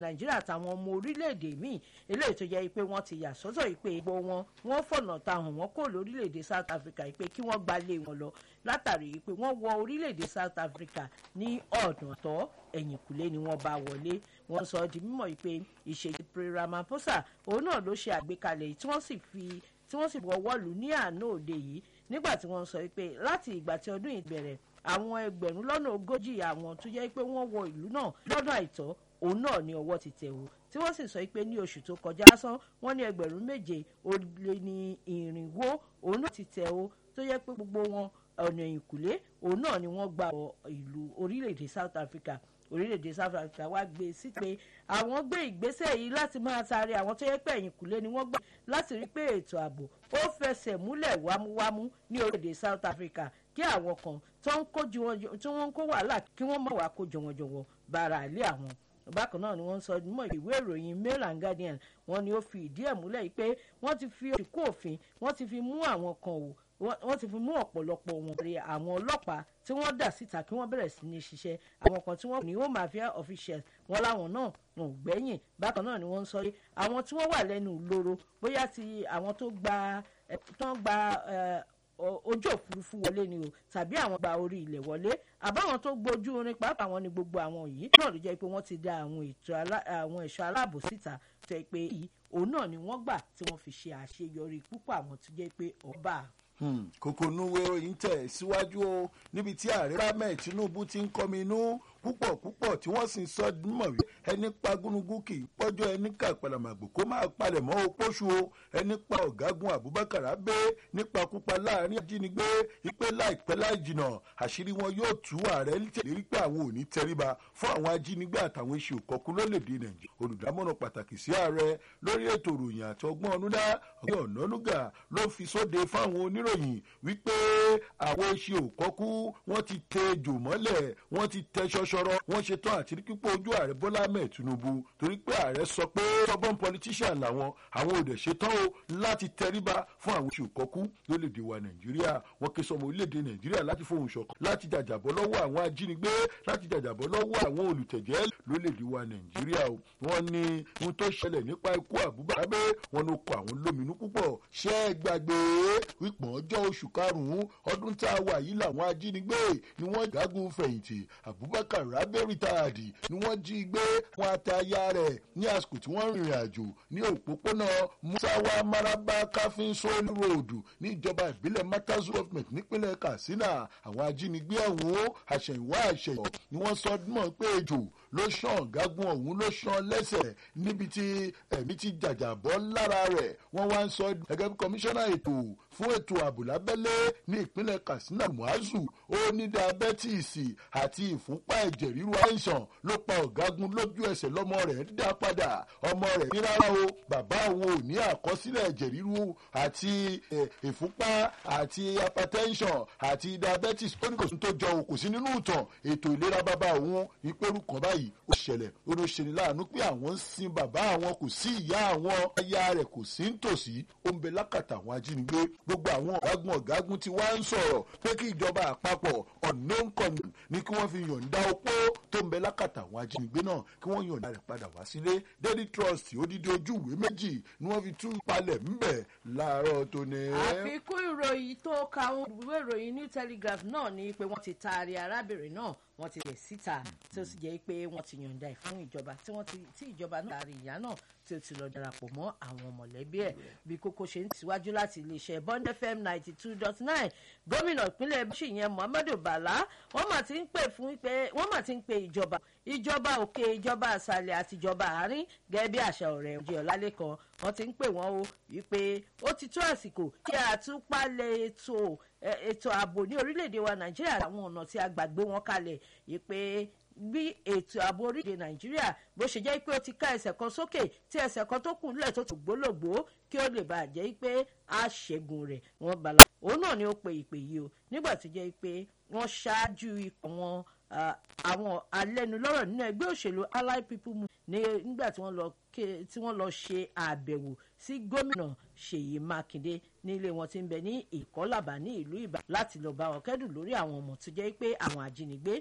nàìjíríà àtàwọn ọmọ orílẹ̀-èdè míì eléyìí tó jẹ́ pé wọ́n ti yà sọ́tọ̀ yìí pé gbogbo wọn wọ́n fọ̀nà ta hàn wọ́n kó lórílẹ̀-èdè south africa yìí pé kí wọ́n gbalé wọn lọ látàrí yìí pé wọ́n wọ orílẹ̀-èdè south africa ní ọ̀nà tọ́ ẹ̀yìnkùlé ni wọ́n bá wọlé wọ́n sọ di mímọ̀ yìí pé ìṣèjì ramaphosa òun náà ló ṣe àgbékalẹ̀ tí wọ́n sì fi tí wọ́n sì wọ́wọ́ lù ní àná òde yìí nígbà tí wọ́n sọ pé láti ìgbà tí ọdún yìí bẹ̀rẹ̀ àwọn ẹgbẹ̀rún lọ́nà ogójì àwọn tó jẹ́ pé wọ́n wọ ìlú náà lọ́nà àìtọ́ òun náà ni ọwọ́ ti tẹ̀ o tí wọ́n sì sọ pé ní oṣù tó kọjá lásán wọ́n ní ẹgbẹ̀rún méje ó lé ní ìrìnwó òun náà ti tẹ̀ o tó yẹ pé gbogbo wọn ọ̀nà ìkùlé òun náà ni wọ́n gba ìlú orílẹ̀-èdè South Africa orílẹ̀-èdè South Africa wá gbé sí pé àwọn gbé ìgbésẹ̀ yìí láti máa taari àwọn tó yẹ pé ẹ̀yìnkùlé ni wọ́n gbà láti rí pé ètò ààbò ó fẹsẹ̀ múlẹ̀ wámúwámú ní orílẹ̀-èdè South Africa kí àwọn kan tó ń kó tí wọ́n ń kó wàhálà kí wọ́n má wàá kó jọ̀wọ̀jọ̀wọ̀ bára àlẹ́ àwọn bákan náà ni wọ́n sọ mọ́ ìwé ìròyìn Mail and Guardian wọ́n ní ó fi ìdí ẹ̀ múlẹ̀ yìí pé wọ́n ti fi òṣìkú òfin wọ́n ti fi mú àwọn kan wò wọ́n ti fi mú ọ̀pọ̀lọpọ̀ wọn rí àwọn ọlọ́pàá tí wọ́n dà síta kí wọ́n bẹ̀rẹ̀ sí ní ṣiṣẹ́ àwọn kan tí wọ́n ní home affairs officials wọn láwọn náà wọn ò gbẹ́yìn bákan náà ni wọ́n ń sọ pé àwọn tí wọ́n wà lẹ́nu ìloro bóyá ti àwọn tó gba tó ń gba ojú òfurufú wọlé ni o tàbí àwọn gba orí ilẹ̀ wọlé àbáwọn tó gbójú orin pàápàá wọn ni gbogbo àwọn yìí náà ló jẹ́ pé wọ́n ti da àwọn ẹ̀ṣọ́ aláàbò síta tó yẹ pé yìí òun náà ni wọ́n gbà tí wọ́n fi ṣe àṣeyọrí púpọ̀ àwọn tó jẹ́ pé ọba kókó núwé ròyìn tẹ̀ síwájú o níbi tí ààrẹ rámẹ̀ Tinubu ti ń kọmi inú púpọ̀ púpọ̀ tí wọ́n sì ń sọ mọ̀ wí ẹni pa gúnugún kì í pọ́jọ́ ẹni kà pàlàmàgbò kó máa palẹ̀ mọ́ opóṣù o ẹni pa ọ̀gágun Abubakar Abe nípakúpa láàrin ajínigbé ipe láìpẹ́ láì jìnà àṣírí wọn yóò tú ààrẹ tẹ̀lérí pé àwọn ò ní tẹríba fún àwọn ajínigbé àtàwọn iṣẹ́ òkọ̀kú lólèdè Nàìjíríà olùdámọ̀ràn pàtàkì sí ààrẹ lórí ètò ìròyìn àti ọgbọ́n ọ̀nùdá ọ̀gbìn ọ̀nànúgà ló fi sóde fáwọn oníròyìn wípé àwọn iṣẹ́ òkọ̀kú wọ́n ti tẹ jò mọ́lẹ̀ wọ́n ti tẹ ṣọṣọrọ wọ́n ṣe tán àti kíkó ojú ààrẹ Bọ́lá Ahmed Tinubu torí pé ààrẹ sọ pé stubborn politician làwọn àwọn ò dẹ̀ ṣe tán o láti tẹríba fún àwọn iṣẹ́ òkọ̀kú lórílẹ̀‐èdè wa Nàìjíríà wọ́n ké sọmọ orílẹ̀‐èdè Nàìjíríà láti fohùn ṣọ̀kan láti jàjàbọ́ lọ́wọ́ àwọn ajínigbé láti jàjàbọ́ lọ́wọ́ àwọn olùtẹ̀jẹ́ lórílẹ̀‐èdè wa Nàìjíríà o wọ́n ní ohun tó ṣẹlẹ̀ nípa ikú Abubakar Abe wọn ló kọ àwọn lóminú púpọ̀ ṣẹ́ gbàgbé wípọ̀n ọjọ́ oṣù karùn-ún ọdún tá a wà yìí làwọn ajínigbé ni wọ́n jágun fẹ̀yìntì Abubakar Abe rìtáàdì ni wọ́n jí gbé wọn àtàyà rẹ̀ ní àsìkò tí wọ́n rìnrìn àjò ní òpópónà Musawa Maraba Kafin Soli Road ní ìjọba ìbílẹ̀ Matazu government nípínlẹ̀ Katsina àwọn ajínigbé ọ̀hún àṣẹ̀yìnwá àṣẹ̀yọ̀ ni wọ́n sọ mọ́ pé ejò ló ṣàn gágun ọ̀hún ló ṣàn lẹ́sẹ̀ níbi tí ẹ̀mí ti jàjàbọ́ lára rẹ̀ wọ́n wá ń sọ gẹ́gẹ́ bí kọmíṣánná ètò fún ètò ààbò lábẹ́lé ní ìpínlẹ̀ Katsina Muazu ó ní diabẹ́tìsì àti ìfúnpá ẹ̀jẹ̀ ríru àìsàn ló pa ọ̀gágun lójú ẹsẹ̀ lọ́mọ rẹ̀ dá padà ọmọ rẹ̀ ní rárá o bàbá òun ò ní àkọsílẹ̀ ẹ̀jẹ̀ ríru àti ìfúnpá àti hypertension àti diabetes ó ní kò sí tó jọ o kò sí nínú ìtàn ètò ìlera bàbá òun ìpẹ́rù kan báyìí ó ṣẹlẹ̀ ó ló ṣe ní láàánú pé àwọn ń sin bàbá àwọn kò sí ìyá àwọn aya rẹ̀ kò sí nítòsí ó ń bẹ lákàtà àwọn ajínigbé gbogbo àwọn ọ̀gágun ọ̀gágun tí wá ń sọ̀rọ̀ pé kí ìjọba àpapọ̀ unknown conduct ní kí wọ́n fi yọ̀ǹda opó tó ń bẹ lákàtà àwọn ajínigbé náà kí wọ́n yọ̀ǹda rẹ̀ padà wá sílé daily trust odidi ojú ìwé méjì ni wọ́n fi tún palẹ̀ ńbẹ̀ láàárọ̀ tó ní. àfikún ìròyìn tó ka àwọn ìwé ìròyìn new telegraph náà ni pé wọ́n ti taari arábìnrin náà wọ́n ti lẹ̀ síta tí ó sì jẹ́ pé wọ́n ti yọ̀ǹda ẹ̀ fún ìjọba tí wọ́n ti tí ìjọba náà taari ìyá náà tí ó ti lọ darapọ̀ mọ́ àwọn mọ̀lẹ́bí ẹ̀ bí kókó ṣe ń tẹ̀síwájú láti iléeṣẹ́ bond fm ninety two dot nine gómìnà ìpínlẹ̀ bíṣì yẹn muhammadu bala wọ́n mà ti ń pè fún pé wọ́n mà ti ń pe ìjọba ìjọba òkè ìjọba àṣàlẹ̀ àti ìjọba àárín gẹ́gẹ́ bí àṣà ọ̀rẹ́ òjì ọ̀làlẹ́kan wọ́n ti ń pè wọ́n o wípé ó ti tó àsìkò kí àtúpalẹ̀ ètò ètò ààbò ní orílẹ̀-èdè wa nàìjíríà àwọn ọ̀nà tí a gbàgbé wọn kalẹ̀ wípé bí ètò ààbò orílẹ̀-èdè nàìjíríà bó ṣe jẹ́ pé ó ti ká ẹsẹ̀ kan sókè tí ẹsẹ̀ kan tó kù nílẹ̀ tó tó gbólógbó kí ó lè bàa jẹ́ pé a ṣẹ́gun rẹ̀ wọ́n bala òun náà ni ó pe ìpè yìí o nígbà tó jẹ́ pé wọ́n ṣáájú ikọ̀ wọn àwọn alẹ́nulọ́rọ̀ nínú ẹgbẹ́ òṣèlú allied people movement nígbà tí wọ́n lọ tí wọ́n lọ ṣe àbẹ̀wò sí gómìnà ṣèyí mákindé nílé wọn tí ń bẹ ní ìkọ́làbà ní ìlú ìbà láti lọ bá wọn kẹ́dùn lórí àwọn ọmọ tó jẹ́ pé àwọn ajínigbé